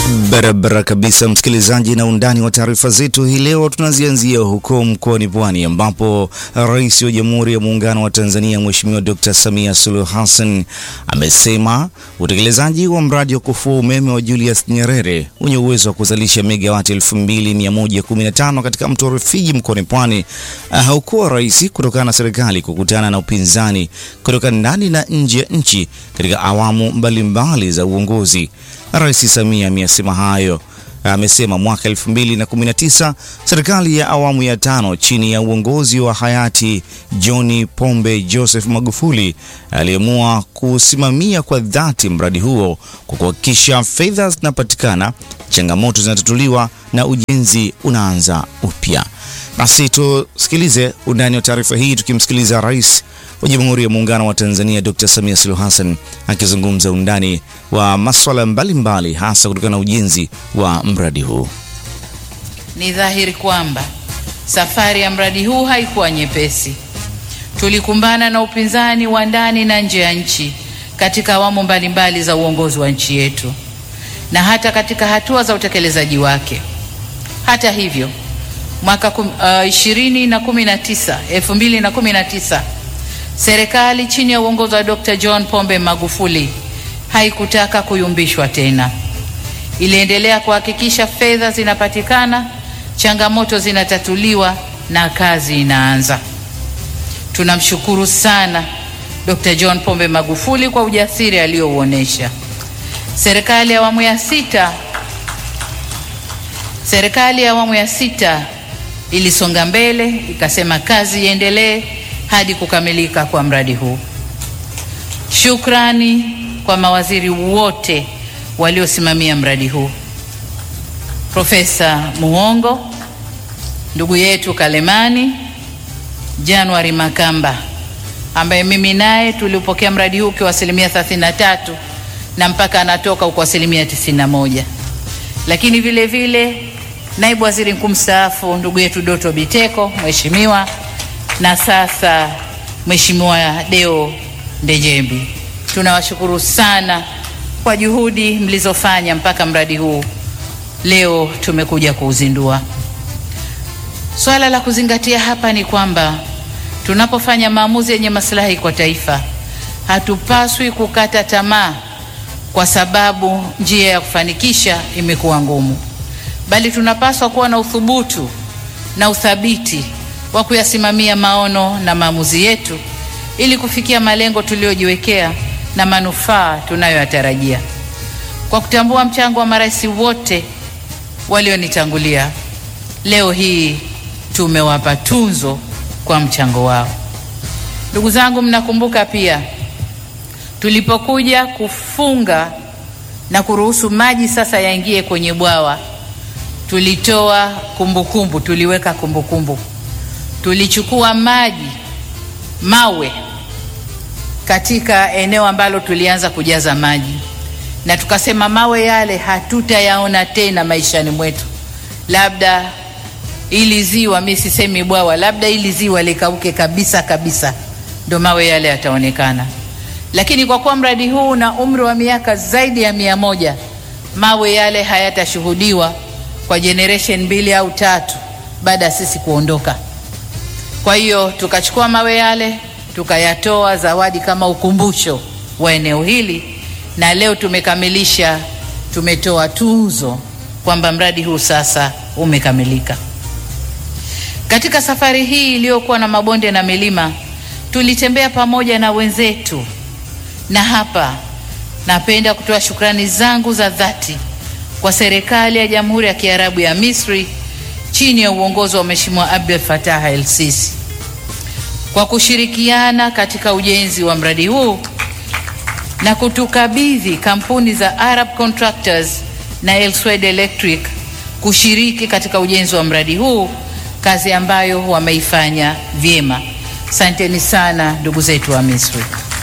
Barabara kabisa, msikilizaji, na undani wa taarifa zetu hii leo tunazianzia huko mkoani Pwani ambapo Rais wa Jamhuri ya Muungano wa Tanzania Mheshimiwa Dr. Samia Suluhu Hassan amesema utekelezaji wa mradi wa kufua umeme wa Julius Nyerere wenye uwezo wa kuzalisha megawati 2115 katika mto Rufiji mkoani Pwani haukuwa rahisi kutokana na serikali kukutana na upinzani kutoka ndani na nje ya nchi katika awamu mbalimbali za uongozi. Rais Samia amesema hayo amesema mwaka 2019 serikali ya awamu ya tano chini ya uongozi wa hayati John Pombe Joseph Magufuli aliamua kusimamia kwa dhati mradi huo kwa kuhakikisha fedha zinapatikana, changamoto zinatatuliwa na ujenzi unaanza upya. Basi tusikilize undani wa taarifa hii tukimsikiliza Rais wa Jamhuri ya Muungano wa Tanzania Dr. Samia Suluhu Hassan akizungumza undani wa masuala mbalimbali hasa kutokana na ujenzi wa mradi huu. Ni dhahiri kwamba safari ya mradi huu haikuwa nyepesi. Tulikumbana na upinzani wa ndani na nje ya nchi katika awamu mbalimbali za uongozi wa nchi yetu na hata katika hatua za utekelezaji wake. Hata hivyo, mwaka kum, uh, ishirini na kumi na tisa, elfu mbili na kumi na tisa serikali chini ya uongozi wa Dr. John Pombe Magufuli haikutaka kuyumbishwa tena. Iliendelea kuhakikisha fedha zinapatikana, changamoto zinatatuliwa na kazi inaanza. Tunamshukuru sana Dr. John Pombe Magufuli kwa ujasiri aliyouonesha. Serikali ya awamu ya sita serikali ya awamu ya sita ilisonga mbele, ikasema kazi iendelee hadi kukamilika kwa mradi huu. Shukrani kwa mawaziri wote waliosimamia mradi huu, Profesa Muhongo, ndugu yetu Kalemani, Januari Makamba ambaye mimi naye tulipokea mradi huu kwa asilimia 33 na mpaka anatoka huko asilimia 91, lakini vile vile naibu waziri mkuu mstaafu ndugu yetu Doto Biteko, mheshimiwa na sasa Mheshimiwa Deo Ndejembi, tunawashukuru sana kwa juhudi mlizofanya mpaka mradi huu leo tumekuja kuuzindua. Swala la kuzingatia hapa ni kwamba tunapofanya maamuzi yenye maslahi kwa taifa, hatupaswi kukata tamaa kwa sababu njia ya kufanikisha imekuwa ngumu, bali tunapaswa kuwa na uthubutu na uthabiti wa kuyasimamia maono na maamuzi yetu ili kufikia malengo tuliyojiwekea na manufaa tunayoyatarajia. Kwa kutambua mchango wa marais wote walionitangulia, leo hii tumewapa tunzo kwa mchango wao. Ndugu zangu, mnakumbuka pia tulipokuja kufunga na kuruhusu maji sasa yaingie kwenye bwawa, tulitoa kumbukumbu, tuliweka kumbukumbu tulichukua maji mawe katika eneo ambalo tulianza kujaza maji, na tukasema mawe yale hatutayaona tena maishani mwetu, labda ili ziwa, mimi sisemi bwawa, labda ili ziwa likauke kabisa kabisa, ndo mawe yale yataonekana. Lakini kwa kuwa mradi huu una umri wa miaka zaidi ya mia moja, mawe yale hayatashuhudiwa kwa generation mbili au tatu baada ya sisi kuondoka. Kwa hiyo tukachukua mawe yale tukayatoa zawadi kama ukumbusho wa eneo hili, na leo tumekamilisha, tumetoa tuzo kwamba mradi huu sasa umekamilika. Katika safari hii iliyokuwa na mabonde na milima, tulitembea pamoja na wenzetu, na hapa napenda kutoa shukrani zangu za dhati kwa serikali ya Jamhuri ya Kiarabu ya Misri chini ya uongozi wa Mheshimiwa Abdel Fattah el-Sisi kwa kushirikiana katika ujenzi wa mradi huu na kutukabidhi kampuni za Arab Contractors na Elsewed Electric kushiriki katika ujenzi wa mradi huu, kazi ambayo wameifanya vyema. Asanteni sana ndugu zetu wa Misri.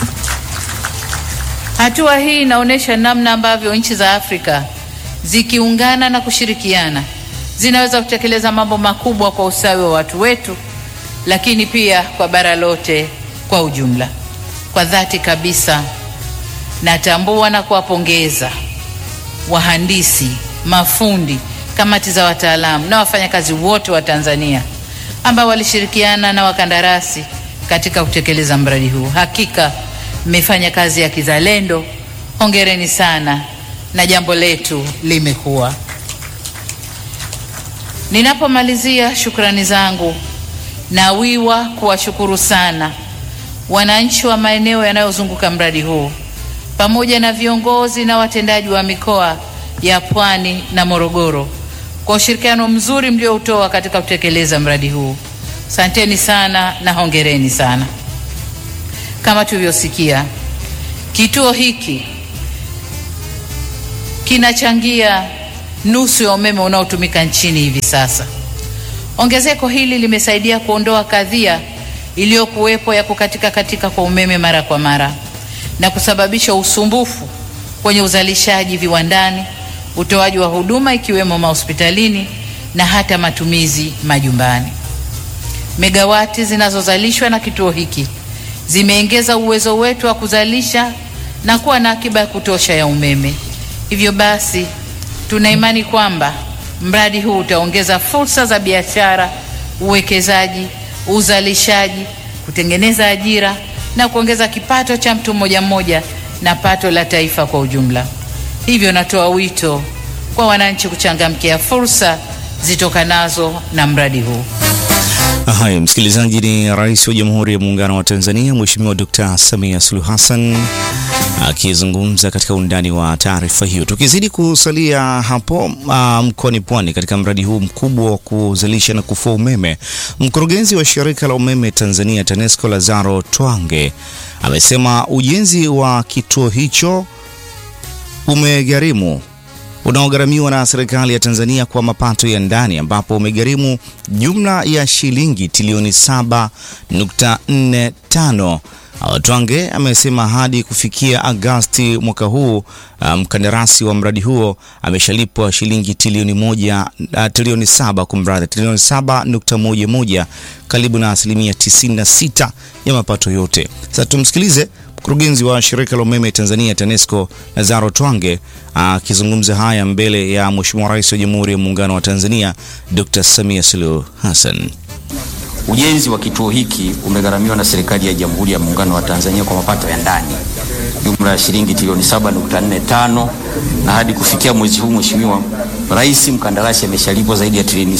Hatua hii inaonyesha namna ambavyo nchi za Afrika zikiungana na kushirikiana zinaweza kutekeleza mambo makubwa kwa ustawi wa watu wetu, lakini pia kwa bara lote kwa ujumla. Kwa dhati kabisa natambua na kuwapongeza wahandisi mafundi, kamati za wataalamu na wafanyakazi wote wa Tanzania ambao walishirikiana na wakandarasi katika kutekeleza mradi huu. Hakika mmefanya kazi ya kizalendo. Hongereni sana na jambo letu limekuwa. Ninapomalizia shukrani zangu, nawiwa kuwashukuru sana wananchi wa maeneo yanayozunguka mradi huu pamoja na viongozi na watendaji wa mikoa ya Pwani na Morogoro kwa ushirikiano mzuri mlioutoa katika kutekeleza mradi huu. Asanteni sana na hongereni sana. Kama tulivyosikia, kituo hiki kinachangia nusu ya umeme unaotumika nchini hivi sasa. Ongezeko hili limesaidia kuondoa kadhia iliyokuwepo ya kukatika katika kwa umeme mara kwa mara na kusababisha usumbufu kwenye uzalishaji viwandani, utoaji wa huduma ikiwemo mahospitalini na hata matumizi majumbani. Megawati zinazozalishwa na kituo hiki zimeongeza uwezo wetu wa kuzalisha na kuwa na akiba ya kutosha ya umeme. Hivyo basi, tuna imani kwamba mradi huu utaongeza fursa za biashara, uwekezaji, uzalishaji, kutengeneza ajira na kuongeza kipato cha mtu mmoja mmoja na pato la taifa kwa ujumla. Hivyo natoa wito kwa wananchi kuchangamkia fursa zitokanazo na mradi huu. Haya, msikilizaji, ni Rais wa Jamhuri ya Muungano wa Tanzania Mheshimiwa Dr. Samia Suluhu Hassan akizungumza katika undani wa taarifa hiyo. Tukizidi kusalia hapo uh, mkoani Pwani katika mradi huu mkubwa wa kuzalisha na kufua umeme, mkurugenzi wa shirika la umeme Tanzania TANESCO Lazaro Twange amesema ujenzi wa kituo hicho umegharimu unaogharamiwa na serikali ya Tanzania kwa mapato ya ndani ambapo umegharimu jumla ya shilingi trilioni 7.45. Twange amesema hadi kufikia Agasti mwaka huu mkandarasi um, wa mradi huo ameshalipwa shilingi trilioni moja, uh, trilioni saba kumradhi, trilioni 7.11 karibu na asilimia 96 ya mapato yote. Sasa tumsikilize mkurugenzi wa shirika la umeme Tanzania TANESCO Lazaro Twange akizungumza haya mbele ya Mheshimiwa Rais wa Jamhuri ya Muungano wa Tanzania Dr. Samia Suluhu Hassan. Ujenzi wa kituo hiki umegharamiwa na serikali ya Jamhuri ya Muungano wa Tanzania kwa mapato ya ndani jumla ya shilingi trilioni 7.45 na hadi kufikia mwezi huu, Mheshimiwa Rais, mkandarasi ameshalipwa zaidi ya trilioni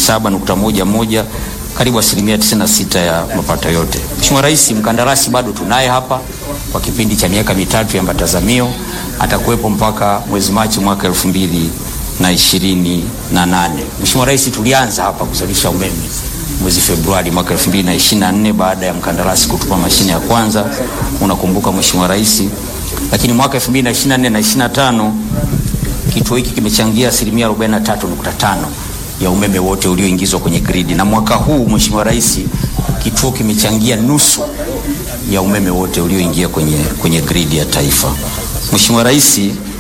7.11 karibu asilimia 96 ya mapato yote. Mheshimiwa Rais, mkandarasi bado tunaye hapa kwa kipindi cha miaka mitatu ya matazamio, atakuwepo mpaka mwezi Machi mwaka elfu mbili na ishirini na nane. Mheshimiwa Rais, tulianza hapa kuzalisha umeme mwezi Februari mwaka 2024 baada ya mkandarasi kutupa mashine ya kwanza, unakumbuka Mheshimiwa Rais. Lakini mwaka 2024 na 25 kituo hiki kimechangia asilimia 43.5 ya umeme wote ulioingizwa kwenye gridi, na mwaka huu Mheshimiwa Rais, kituo kimechangia nusu ya umeme wote ulioingia kwenye, kwenye gridi ya taifa. Mheshimiwa Rais,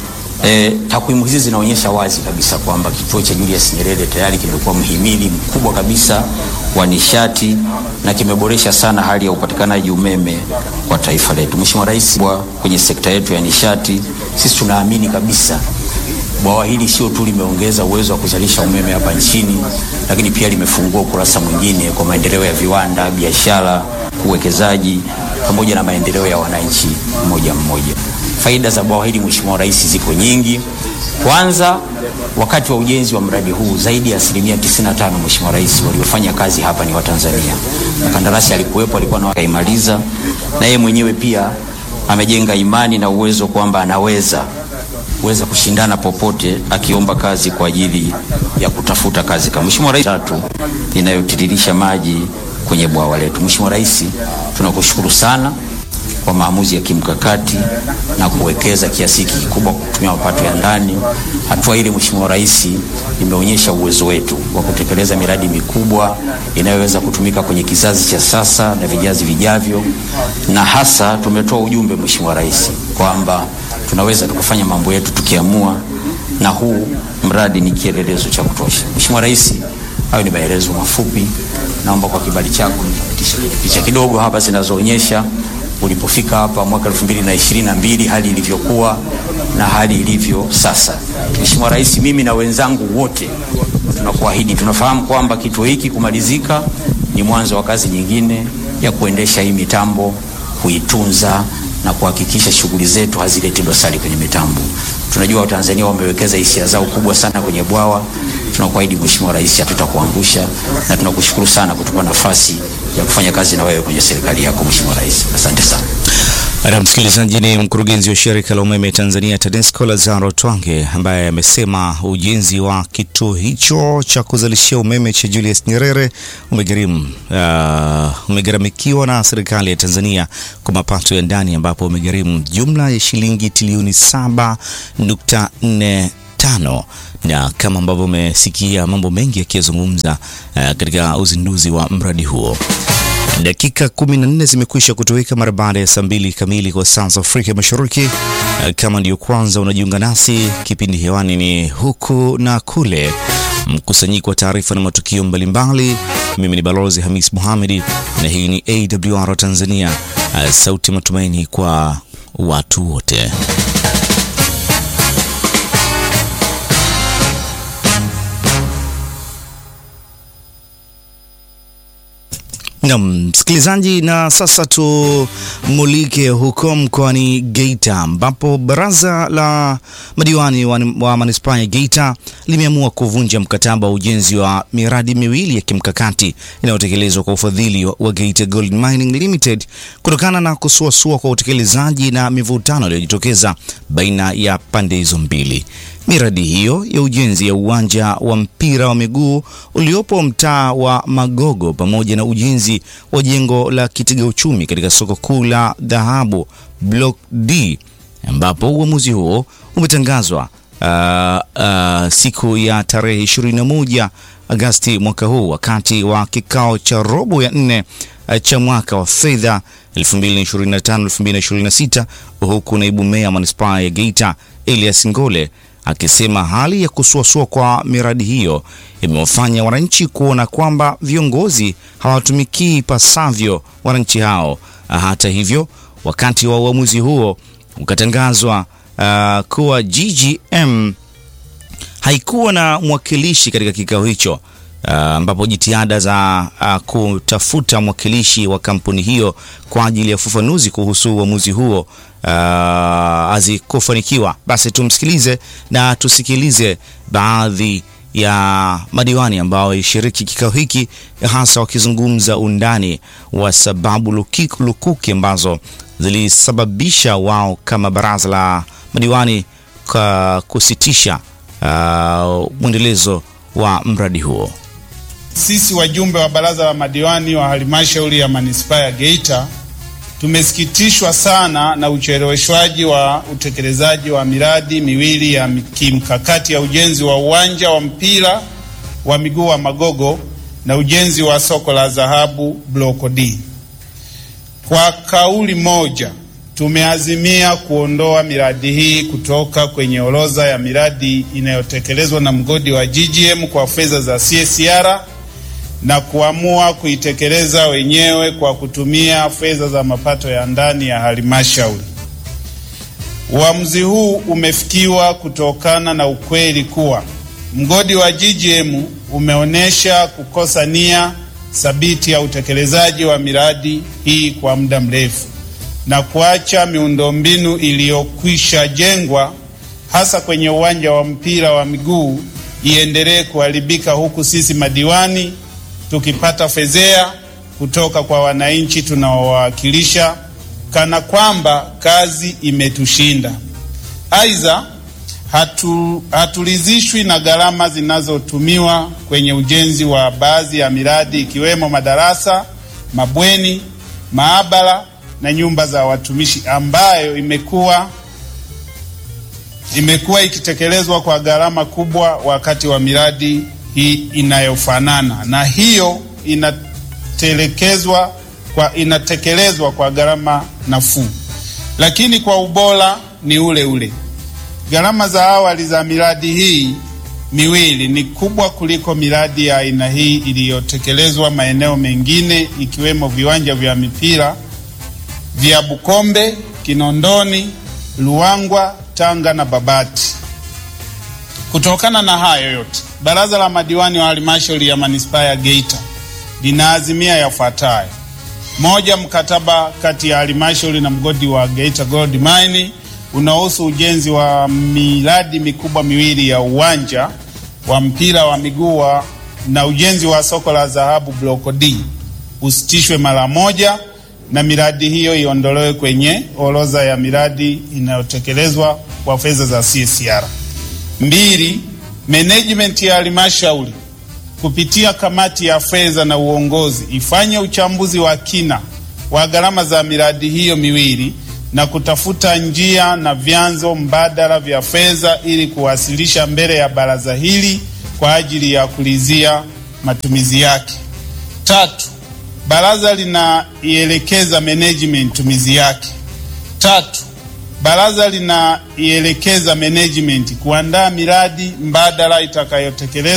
eh, takwimu hizi zinaonyesha wazi kabisa kwamba kituo cha Julius Nyerere tayari kimekuwa mhimili mkubwa kabisa wa nishati na kimeboresha sana hali ya upatikanaji umeme kwa taifa letu. Mheshimiwa Rais, kwenye sekta yetu ya nishati sisi tunaamini kabisa bwawa hili sio tu limeongeza uwezo wa kuzalisha umeme hapa nchini, lakini pia limefungua ukurasa mwingine kwa maendeleo ya viwanda, biashara, uwekezaji pamoja na maendeleo ya wananchi mmoja mmoja. Faida za bwawa hili Mheshimiwa Rais ziko nyingi. Kwanza, wakati wa ujenzi wa mradi huu zaidi ya asilimia 95, Mheshimiwa Rais, waliofanya kazi hapa ni Watanzania. Mkandarasi alikuwepo, alikuwa na akaimaliza, na yeye mwenyewe pia amejenga imani na uwezo kwamba anaweza weza kushindana popote akiomba kazi kwa ajili ya kutafuta kazi. Kama Mheshimiwa Rais, tatu inayotiririsha maji kwenye bwawa letu. Mheshimiwa Rais, tunakushukuru sana kwa maamuzi ya kimkakati na kuwekeza kiasi hiki kikubwa kutumia mapato ya ndani. Hatua ile Mheshimiwa Rais imeonyesha uwezo wetu wa kutekeleza miradi mikubwa inayoweza kutumika kwenye kizazi cha sasa na vijazi vijavyo, na hasa tumetoa ujumbe Mheshimiwa Rais kwamba tunaweza tukafanya mambo yetu tukiamua, na huu mradi ni kielelezo cha kutosha. Mheshimiwa Rais, hayo ni maelezo mafupi. Naomba kwa kibali chako nipitishe picha kidogo hapa zinazoonyesha ulipofika hapa mwaka 2022 hali ilivyokuwa na hali ilivyo sasa. Mheshimiwa Rais, mimi na wenzangu wote tunakuahidi, tunafahamu kwamba kituo hiki kumalizika ni mwanzo wa kazi nyingine ya kuendesha hii mitambo, kuitunza na kuhakikisha shughuli zetu hazileti dosari kwenye mitambo. Tunajua Watanzania wamewekeza hisia zao kubwa sana kwenye bwawa. Tunakuahidi Mheshimiwa Rais, hatutakuangusha na tunakushukuru sana kutupa nafasi ya kufanya kazi na wewe kwenye serikali yako Mheshimiwa Rais. Asante sana. Na msikilizaji, ni mkurugenzi wa shirika la umeme Tanzania TANESCO Lazaro Twange ambaye amesema ujenzi wa kituo hicho cha kuzalishia umeme cha Julius Nyerere umegharimu uh, umegharamikiwa na serikali ya Tanzania kwa mapato ya ndani ambapo umegharimu jumla ya shilingi trilioni 7.45 na kama ambavyo umesikia mambo mengi yakiyazungumza uh, katika uzinduzi wa mradi huo. Dakika 14 zimekwisha kutoweka mara baada ya saa mbili kamili kwa saa za Afrika Mashariki. Kama ndiyo kwanza unajiunga nasi, kipindi hewani ni huku na kule, mkusanyiko wa taarifa na matukio mbalimbali. Mimi ni Balozi Hamis Mohamedi na hii ni AWR Tanzania, sauti ya matumaini kwa watu wote. Naam, msikilizaji, na sasa tumulike huko mkoani Geita ambapo baraza la madiwani wa, wa manispaa ya Geita limeamua kuvunja mkataba wa ujenzi wa miradi miwili ya kimkakati inayotekelezwa kwa ufadhili wa, wa Geita Gold Mining Limited kutokana na kusuasua kwa utekelezaji na mivutano iliyojitokeza baina ya pande hizo mbili. Miradi hiyo ya ujenzi ya uwanja wa mpira wa miguu uliopo mtaa wa Magogo pamoja na ujenzi wa jengo la kitega uchumi katika soko kuu la dhahabu Block D, ambapo uamuzi huo umetangazwa uh, uh, siku ya tarehe 21 Agasti mwaka huu wakati wa kikao cha robo ya nne uh, cha mwaka wa fedha 2025-2026 huku naibu meya manispaa ya Geita Elias Ngole akisema hali ya kusuasua kwa miradi hiyo imewafanya wananchi kuona kwamba viongozi hawatumikii ipasavyo wananchi hao. Hata hivyo, wakati wa uamuzi huo ukatangazwa uh, kuwa GGM haikuwa na mwakilishi katika kikao hicho ambapo uh, jitihada za uh, kutafuta mwakilishi wa kampuni hiyo kwa ajili ya ufafanuzi kuhusu uamuzi huo hazikufanikiwa. Uh, basi tumsikilize na tusikilize baadhi ya madiwani ambao walishiriki kikao hiki, hasa wakizungumza undani wa sababu lukiku, lukuki ambazo zilisababisha wao kama baraza la madiwani kwa kusitisha uh, mwendelezo wa mradi huo. Sisi wajumbe wa baraza la madiwani wa halmashauri ya manispaa ya Geita tumesikitishwa sana na ucheleweshwaji wa utekelezaji wa miradi miwili ya kimkakati ya ujenzi wa uwanja wa mpira wa miguu wa Magogo na ujenzi wa soko la dhahabu Block D. Kwa kauli moja tumeazimia kuondoa miradi hii kutoka kwenye orodha ya miradi inayotekelezwa na mgodi wa GGM kwa fedha za CSR na kuamua kuitekeleza wenyewe kwa kutumia fedha za mapato ya ndani ya halmashauri. Uamuzi huu umefikiwa kutokana na ukweli kuwa mgodi wa GGM umeonyesha kukosa nia thabiti ya utekelezaji wa miradi hii kwa muda mrefu na kuacha miundombinu iliyokwisha jengwa hasa kwenye uwanja wa mpira wa miguu iendelee kuharibika huku sisi madiwani tukipata fedhea kutoka kwa wananchi tunaowawakilisha kana kwamba kazi imetushinda. Aidha, hatu, haturidhishwi na gharama zinazotumiwa kwenye ujenzi wa baadhi ya miradi ikiwemo madarasa, mabweni, maabara na nyumba za watumishi ambayo imekuwa imekuwa ikitekelezwa kwa gharama kubwa wakati wa miradi hii inayofanana na hiyo inatelekezwa kwa inatekelezwa kwa gharama nafuu, lakini kwa ubora ni ule ule. Gharama za awali za miradi hii miwili ni kubwa kuliko miradi ya aina hii iliyotekelezwa maeneo mengine ikiwemo viwanja vya mipira vya Bukombe, Kinondoni, Luangwa, Tanga na Babati. Kutokana na hayo yote, baraza la madiwani wa halmashauri ya manispaa ya Geita linaazimia yafuatayo: moja, mkataba kati ya halmashauri na mgodi wa Geita Gold Mine unaohusu ujenzi wa miradi mikubwa miwili ya uwanja wa mpira wa miguu na ujenzi wa soko la dhahabu Block D usitishwe mara moja na miradi hiyo iondolewe kwenye orodha ya miradi inayotekelezwa kwa fedha za CSR. Mbili, management ya halmashauri kupitia kamati ya fedha na uongozi ifanye uchambuzi wa kina wa gharama za miradi hiyo miwili na kutafuta njia na vyanzo mbadala vya fedha ili kuwasilisha mbele ya baraza hili kwa ajili ya kulizia matumizi yake. Tatu, baraza linaielekeza management tumizi yake. Tatu, baraza linaielekeza management kuandaa miradi mbadala itakayotekelezwa